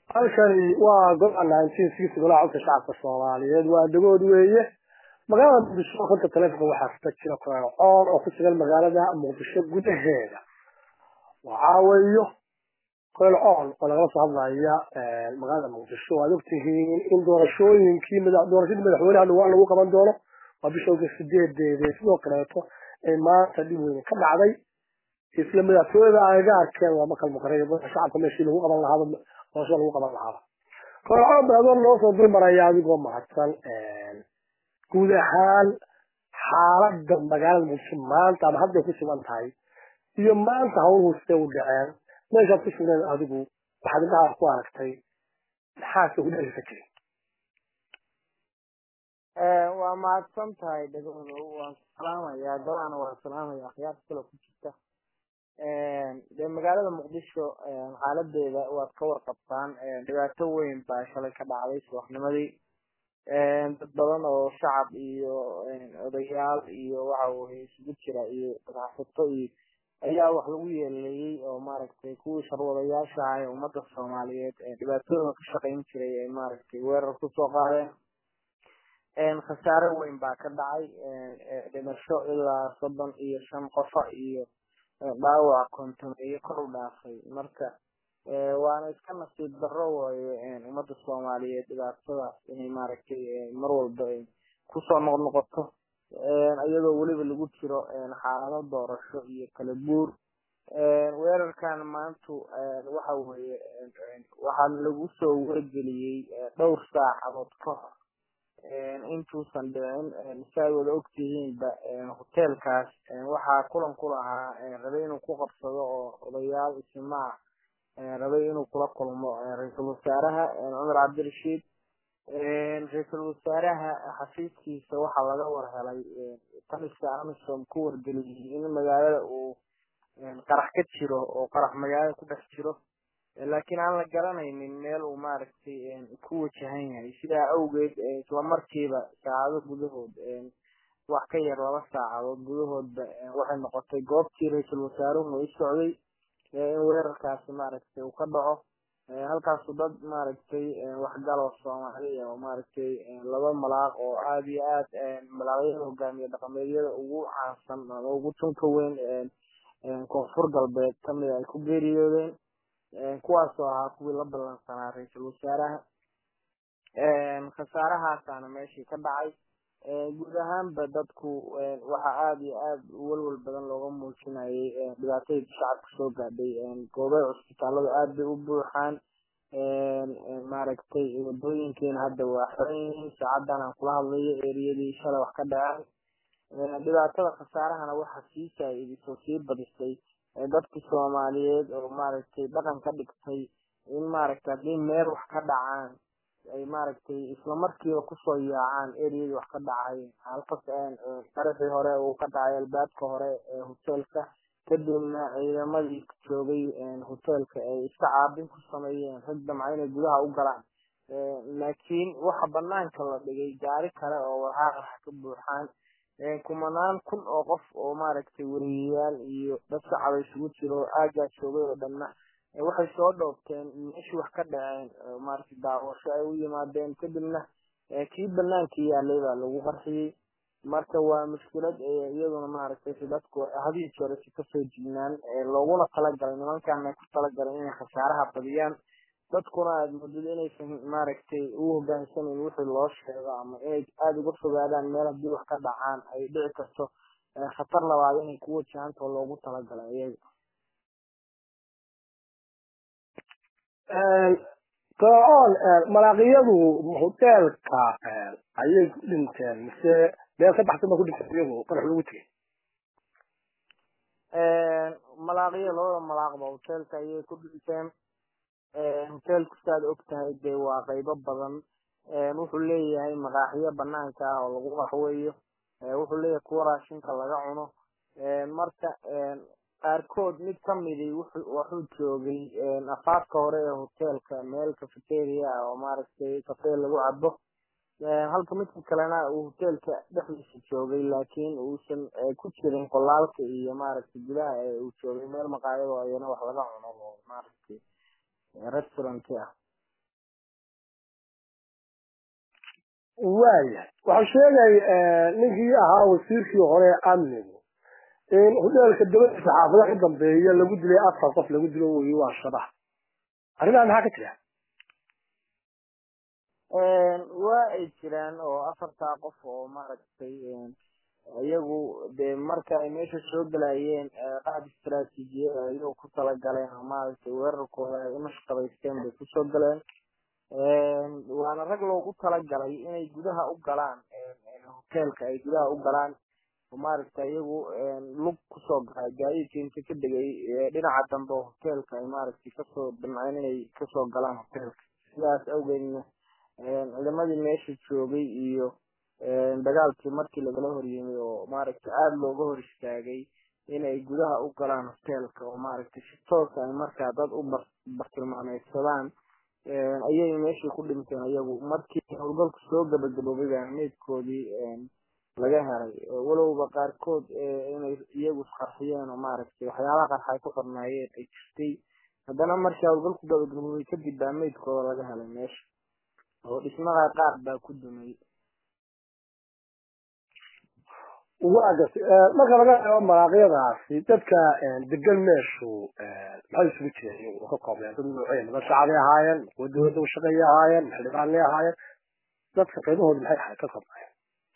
halkani waa gobca nineteen sixty golaha codka shacabka soomaaliyeed waa dhagood weeye magaalada muqdisho horta taleefonka waxaa ka jira koraan coon oo ku sugan magaalada muqdisho gudaheeda waxaa weeyo koraan coon oo lagala soo hadlaya magaalada muqdisho waad ogtihiin in doorashooyinkii doorashadii madaxweynaha dhawaan lagu qaban doono waa bisha oga sideedeede sidoo kaleeto ay maanta dhib weyn ka dhacday isla madaxtooyada agagaarkeeda waa makal muqaraya shacabka meeshii lagu qaban lahaaba doorashada lagu qaban lahaaba koraan baadoon loo soo dulmaraya adigoo mahadsan guud ahaan xaalada magaalada muqdisho maanta ama hadday ku sugan tahay iyo maanta hawluhu siday u dhaceen meeshaad ku sugnayd adigu waxaad indhaha ku aragtay maxaase ku dhalisa jirin waa mahadsan tahay dhagoodo waan salaamayaa golaana waa salaamaya akhyaarta kale ku jirta dee magaalada muqdisho xaaladeeda waad ka warqabtaan dhibaato weyn baa shalay ka dhacday subaxnimadii dad badan oo shacab iyo odayaal iyo waxa weye isugu jira iyo ganacsato iyo ayaa wax lagu yeeleeyey oo maaragtay kuwii sharwadayaasha ah ee ummadda soomaaliyeed dhibaatooda ka shaqayn jiray ay maaragtay weerar kusoo qaadeen khasaare weyn baa ka dhacay dhimasho ilaa soddon iyo shan qofa iyo dhaawac konton iyo kor u dhaafay marka waana iska nasiib darro waayo ummadda soomaaliyeed dhibaatadaas inay maaragtay mar walba ay kusoo noqnoqoto iyadoo weliba lagu jiro xaalado doorasho iyo kala guur weerarkan maantu waxa weeye waxaa lagu soo wargeliyey dhowr saacadood ka hor intuusan dhicin siaad wada ogtihiinba hoteelkaas waxaa kulan ku lahaa rabay inuu ku qabsado oo odayaal isimaa rabay inuu kula kulmo ra-iisul wasaaraha cumar cabdirashiid ra-iisul wasaaraha xafiiskiisa waxaa laga warhelay taliska amisom ku wargeliyey in magaalada uu qarax ka jiro oo qarax magaalada ku dhex jiro laakiin aan la garanaynin meel uu maaragtay ku wajahan yahay sidaa awgeed islamarkiiba saacado gudahood wax ka yar laba saacadood gudahoodba waxay noqotay goobtii ra-iisul wasaaruhu i socday in weerarkaasi maaragtay uu ka dhaco halkaasu dad maaragtay waxgaloo soomaaliya oo maaragtay laba malaaq oo aada iyo aad malaaqyada hogaamiye dhaqameedyada ugu caansan ama ugu tunka weyn koonfur galbeed kamida ay ku geeriyoodeen kuwaasoo ahaa kuwii la ballansanaa ra-iisul wasaaraha khasaarahaasaana meeshii ka dhacay guud ahaanba dadku waxa aada iyo aada welwel badan looga muujinayay dhibaatadii shacabka soo gaadhay goobaha cusbitaalada aada bay u buuxaan maaragtay wadooyinkiina hadda waa xiran yihiin saacadan aan kula hadlayo eriyadii shalay wax ka dhaceen dhibaatada khasaarahana waxa sii saa-idisoo sii badisay dadki soomaaliyeed oo maaragtay dhaqan ka dhigtay in maaragtay haddii meel wax ka dhacaan ay maaragtay islamarkiiba kusoo yaacaan eriyadii wax ka dhacay halkas qaraxii hore uu ka dhacay albaabka hore ee hoteelka kadibna ciidamadii joogay hoteelka ay iska caabin ku sameeyeen rag damca inay gudaha u galaan laakiin waxa banaanka la dhigay gaari kale oo warhaa qarax ka buuxaan kumanaan kun oo qof oo maaragtay wariyayaal iyo dad shacaba isugu jiro aagaa joogay oo dhanna waxay soo dhoobteen meeshii wax ka dhaceen maaragtay daawasho ay u yimaadeen kadibna kii banaanka yaalay baa lagu qarxiyey marka waa mushkilad iyaduna maaragtay si dadku hadii jore si kasoo jignaan looguna talagalay nimankan ay ku talagalay inay khasaaraha badiyaan dadkuna aada moodid inaysan maaragtay u hogaansamayn wixii loo sheego ama inay aada uga fogaadaan meel haddii wax ka dhacaan ay dhici karto khatar labaad inay ku wajahantao loogu talagalay iyaga fircoon malaaqiyadu hoteelka ayay ku dhinteen mise meel ka baxsan ba ku dhinteen iyagu qarax lagu tegay malaaqiya labada malaaqba hoteelka ayay ku dhinteen hoteelku saad og tahay dee waa qaybo badan wuxuu leeyahay maqaaxiyo banaanka ah oo lagu qaxweeyo wuxuu leeyahay kuwa raashinka laga cuno marka qaarkood mid kamidi wuxuu joogay afaafka hore ee hoteelka meel cafeteria ah oo maaragtay kafee lagu cabo halka midka kalena uu hoteelka dhexdiisa joogay laakiin uusan ku jirin qolaalka iyo maaragtay gudaha uu joogay meel maqaayado ayana wax laga cuno oo maaragtay restaurant ah waaya waxaa sheegay ninkii ahaa wasiirkii hore ee amnigu in hoteelka dabadiisa xaafadaha u dambeeya lagu dilay afar qof lagu dilo wey waa shabax arrimaha maxaa ka jira waa ay jiraan oo afartaa qof oo maaragtay iyagu dee marka ay meesha soo galayeen qaab istaraatiijiyada ayagoo ku talagaleen oo maaragtay weerarkooda ay unashqabaysteen bay kusoo galeen waana rag loogu talagalay inay gudaha u galaan hoteelka ay gudaha u galaan oo maaragtay iyagu lug kusoo galay gaadiidka inta ka degay dhinaca dambe oo hoteelka ay maaragtay kasoo damceen inay kasoo galaan hoteelka sidaas awgeedna ciidamadii meesha joogay iyo dagaalkii markii lagala horyimay oo maaragtay aada looga hor istaagay inay gudaha u galaan hoteelka oo maaragtay si toosa ay markaa dad u bartilmaameysadaan ayay meeshii ku dhinteen iyagu markii howlgalku soo gabagaboobay baa meydkoodii laga helay walowba qaarkood inay iyagu isqarxiyeen oo maaragtay waxyaabaha qarxa ay ku xornaayeen ay jirtay haddana markii howlgalku gabagaboobay kadib baa meydkooda laga helay meesha oo dhismaha qaar baa ku dumay waa gartay marka laga eego maraaqyadaasi dadka degan meeshu maxay isugu jireen ka koobneen dad noocee niman shacabay ahaayeen kuwa dowladda ushaqeeyay ahaayeen xildhibaanay ahaayeen dadka qiimahooda maxay ahayd ka koobnaayeen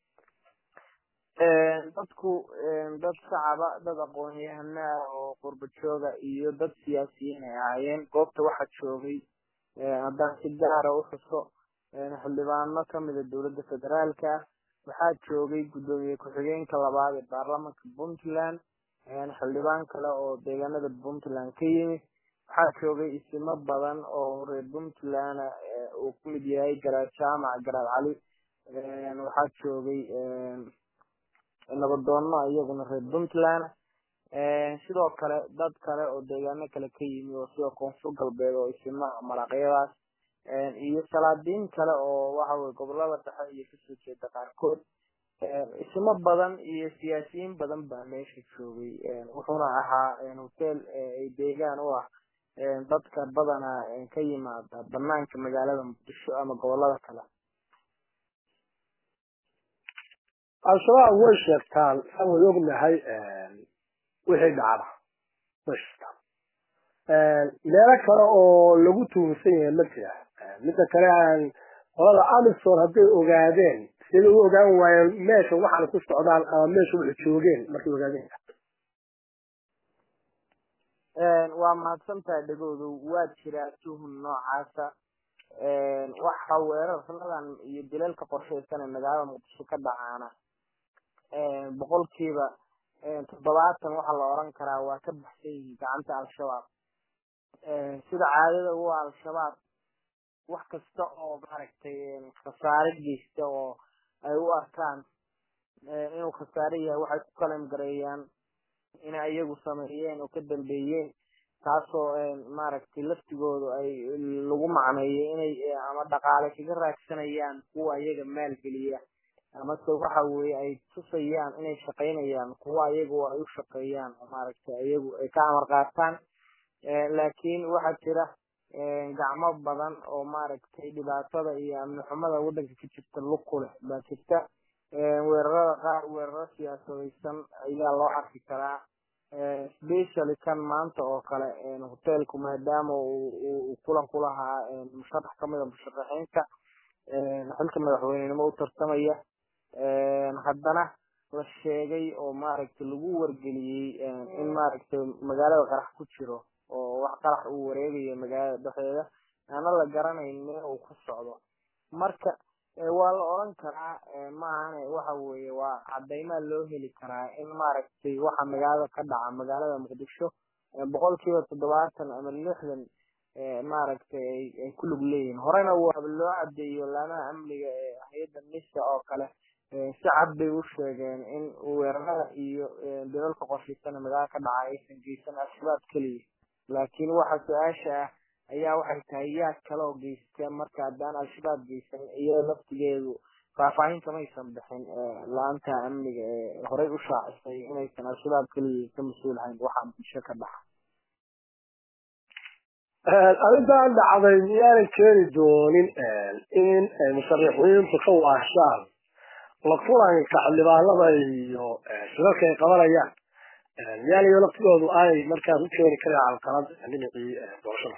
dadku dad shacaba dad aqoon-yahanaa oo qurba jooga iyo dad siyaasiyiin ay ahaayeen goobta waxaa joogay haddaan si gaara u xuso xildhibaano kamida dowladda federaalka waxaa joogay guddoomiye ku-xigeenka labaad ee baarlamanka puntland xildhibaan kale oo deegaanada puntland ka yimid waxaa joogay isimo badan oo reer puntland uu kumid yahay garaad jaamac garaad cali waxaa joogay nabadoono iyaguna reer puntland sidoo kale dad kale oo deegaano kale ka yimi oo sida koonfur galbeed oo isimaha maraqyadaas iyo salaadiin kale oo waxaweye gobolada dhexe iyo kasoo jeeda qaarkood ismo badan iyo siyaasiyiin badan baa meesha joogay wuxuuna ahaa hotel ay deegaan u ah dadka badanaa ka yimaada banaanka magaalada muqdisho ama gobolada kale al-shabaab way sheegtaan aan way ognahay wixii dhacda way sheegtaan meelo kale oo lagu tuunsan yahay ma jira midda kale aan qolada amison hadday ogaadeen sida u ogaan waayeen meesha waxaana ku socdaan ama meesha waxay joogeen markay ogaadeen waa mahadsantahay dhegoodu waa jiraa tuhun noocaasa waxa weerarnadan iyo dilalka qorshaysan ee magaalada muqdisho ka dhacaana boqolkiiba toddobaatan waxaa la oran karaa waa ka baxsan yihiin gacanta al-shabaab sida caadada u al-shabaab wax kasta oo maaragtay khasaare geysta oo ay u arkaan inuu khasaare yahay waxay ku kalan gareeyaan inay iyagu sameeyeen oo ka dambeeyeen taasoo maaragtay laftigoodu ay lagu macneeyay inay ama dhaqaale kaga raagsanayaan kuwa iyaga maalgeliya amase waxa weye ay tusayaan inay shaqaynayaan kuwa iyagu ay u shaqeeyaan oo maaragtay iyagu ay ka amar qaataan laakiin waxaa jira gacmo badan oo maaragtay dhibaatada iyo amni xumada waddanka ka jirta lug ku leh baa jirta weerarada qaar weeraro siyaasadaysan ayaa loo arki karaa specially kan maanta oo kale hotelku maadaama uu kulan ku lahaa musharax kamida musharaxiinta xilka madaxweynenimo u tartamaya haddana la sheegay oo maaragtay lagu wargeliyey in maaragtay magaalada qarax ku jiro oo wax qarax uu wareegayo magaalada dhexdeeda aana la garanayn meel uu ku socdo marka waa la oran karaa maahane waxa weeye waa cadeymaa loo heli karaa in maaragtay waxa magaalada ka dhaca magaalada muqdisho boqolkiiba toddobaatan ama lixdan maaragtay ay ku lug leeyihin horena waaba loo cadeeyo laamaha amniga ee hay-adda nisa oo kale si cad bay u sheegeen in weerarada iyo dalalka qorshaysana magaalada ka dhaca aysan geysan al-shabaab keliya laakiin waxa su-aasha ah ayaa waxay tahay yaa kaloo geysta marka haddaan al-shabaab geysan iyada laftigeedu faahfaahin kamaysan bixin la-anta amniga ee horey u shaacisay inaysan al-shabaab keliya ka mas-uul hayn waxaa bulsho ka dhaxa arrintan dhacday miyaanan keeni doonin in musharixiintu ka waashaan la kulanka xildhibaanada iyo shirarka ay qabanayaan miyaanayo laftigoodu ay markaas u keeni kareen calqalad dhinacii doorashada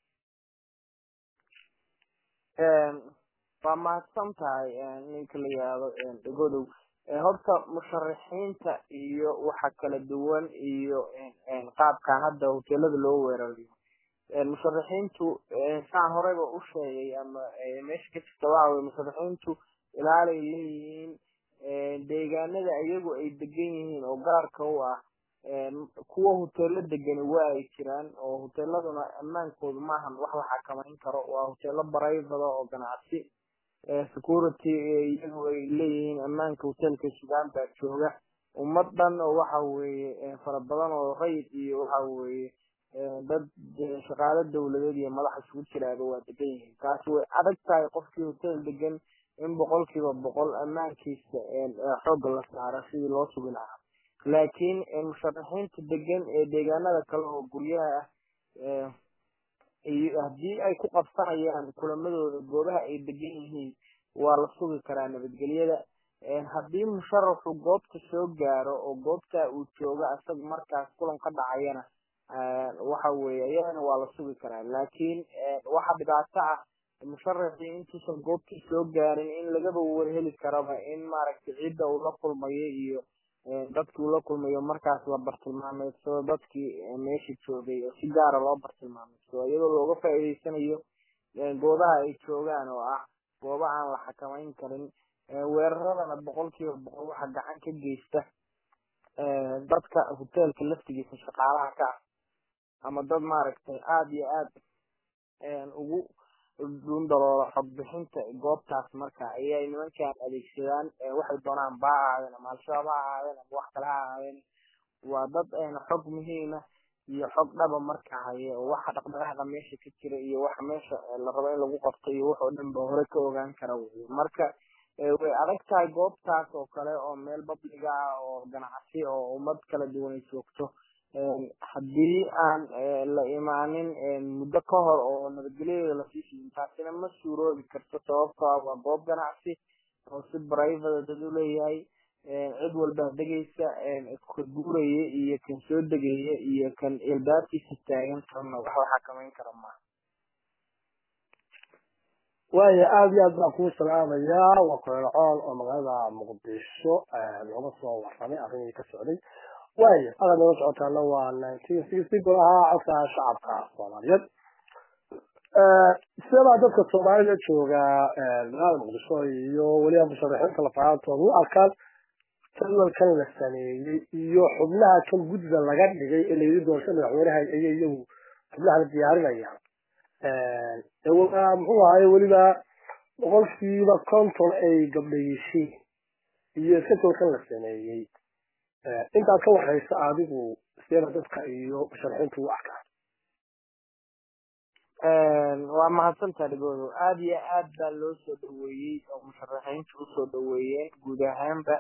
waa mahadsan tahay ninka la yihahdo dhagodow horta musharixiinta iyo waxa kala duwan iyo qaabkan hadda hoteelada loo weerarayo musharixiintu saan horeyba u sheegay ama meesha ka jirta waxa weye musharixiintu ilaalay leeyihiin deegaanada iyagu ay degan yihiin oo gaarka u ah kuwa hoteelo degani waa ay jiraan oo hoteeladuna ammaankoodu maahan wax la xakamayn karo waa hoteelo baraybada oo ganacsi security iyagu ay leeyihiin ammaanka hoteelka sugaan baa jooga ummad dhan oo waxa weeye fara badan oo rayid iyo waxa weeye dad shaqaalo dawladeed iyo madax isugu jiraaba waa degan yihiin taasi way adag tahay qofkii hotel degan in boqol kiiba boqol ammaankiisa xoogga la saaro sidii loo sugi lahaa laakiin musharaxiinta degan ee deegaanada kale oo guryaha ah iyo haddii ay ku qabsanayaan kulamadooda goobaha ay degan yihiin waa la sugi karaa nabadgelyada haddii musharaxu goobta soo gaaro oo goobta uu joogo isaga markaas kulan ka dhacayana waxa weeye iyadana waa la sugi karaa laakiin waxa dhibaato ah musharaxii intuusan goobtii soo gaarin in lagaba warheli karaba in maaragtay cidda uu la kulmayo iyo dadkii uu la kulmayo markaas la bartilmaameedsado dadkii meesha joogay oo si gaara loo bartilmaameedsado iyadoo looga faa'iideysanayo goobaha ay joogaan oo ah gooba aan la xakamayn karin weeraradana boqol kiiba boqol waxa gacan ka geysta dadka hoteelka laftigiisa shaqaalaha ka ah ama dad maaragtay aada iyo aada ugu dhundaloola xogbixinta goobtaas marka ayay nimankan adeegsadaan waxay doonaan ba ha ahaadeen ama al-shabaab ha ahaadeen ama wax kale ha ahaadeen waa dad xog muhiima iyo xog dhaba marka haye oo waxa dhaqdhaqaaqa meesha ka jira iyo waxa meesha la rabo in lagu qabto iyo wax oo dhan ba hore ka ogaan kara wey marka way adag tahay goobtaas oo kale oo meel babliga ah oo ganacsi oo ummad kala duwan ay joogto haddii aan la imaanin muddo ka hor oo nabadgelyadeeda lasii siiyey taasina ma suuroobi karto sababtoo ah waa goob ganacsi oo si brivada dad u leeyahay cid walba degaysa ka guuraya iyo kan soo degaya iyo kan ilbaabkiisa taagan karna wax la xakamayn kara maaha waaya aada iyo aad baan kuu salaamayaa waa kureercool oo magaalada muqdisho looga soo waramay arrimihii ka socday waaya adaa nooga socotaana waa nineteen sixty golaha codka shacabka soomaaliyeed sidebaa dadka soomaalida jooga magaalada muqdisho iyo weliba musharaxiinta lafahaantooda u arkaan jadwalkan la sameeyey iyo xubnaha kan guddiga laga dhigay ee layidhi doorasho madaxweynaha ayay iyagu xubnaha la diyaarinayaan muxuu ahaye weliba boqolkiiba konton ay gabdha yihiin iyo iska jawalkan la sameeyey intaad ka waraysa adigu seeba dadka iyo musharaxiintu u arkaa waa mahadsantaa dhigoodo aada iyo aad baa loo soo dhaweeyey oo musharaxiintu usoo dhaweeyeen guud ahaanba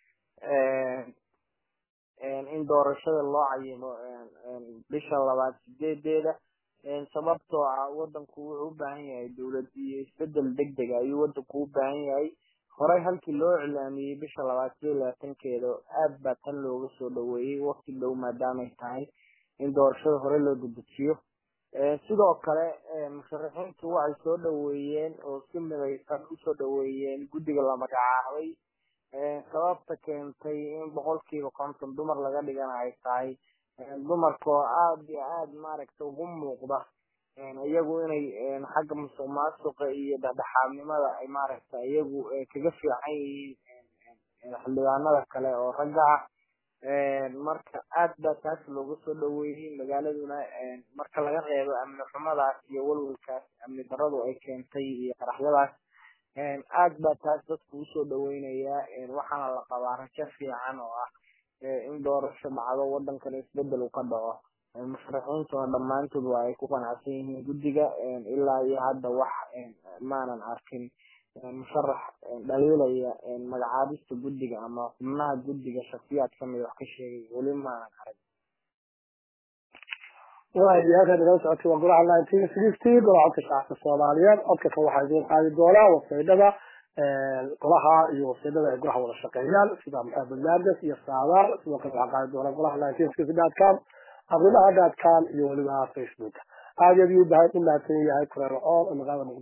in doorashada loo cayimo bisha labaad sideedeeda sababtoo ah wadanku wuxuu u baahan yahay dowlad iyo isbedel deg dega ayuu wadanku u baahan yahay horey halkii loo iclaamiyey bisha labaad siyo labaatankeeda aad baa tan looga soo dhaweeyey wakti dhow maadaamay tahay in doorashada hore loo dedejiyo sidoo kale musharaxiintu waxay soo dhaweeyeen oo si midaysan usoo dhaweeyeen guddiga la magacaabay sababta keentay in boqolkiiba konton dumar laga dhigana ay tahay dumarkoo aada iyo aada maaragta ugu muuqda iyagu inay xagga musuq maasuqa iyo dhexdhexaadnimada ay maaragta iyagu kaga fiican yihiin xildhibaanada kale oo ragga ah marka aad baa taas looga soo dhaweeyey magaaladuna marka laga reebo amni xumadaas iyo walwalkaas amni daradu ay keentay iyo qaraxyadaas aad baa taas dadku usoo dhaweynayaa waxaana la qabaa rajo fiican oo ah in doorasho dhacdo wadankana isbedel uu ka dhaco musharaxiintuna dhammaantood waa ay ku qanacsan yihiin guddiga ilaa iyo hadda wax maanan arkin musharax dhaliilaya magacaabista guddiga ama xubnaha guddiga shaksiyaad kamid wax ka sheegay weli maanan arag waayo halkaa nagala socotay waa golaha nineteen sixty golaha codka shacabka soomaaliyeed codka kan waxaa idiin qaadi doonaa wasaydhada golaha iyo wasaydhada ay golaha wada shaqeeyaan sida maxamed naades iyo saadaar sidoo kale waxaa qaadi doonaa golaha nineteen sixty dot com arrimaha dot com iyo weliba facebook aad iyo aad u mahadsan yahay kureer coon oo magaalada muqdisho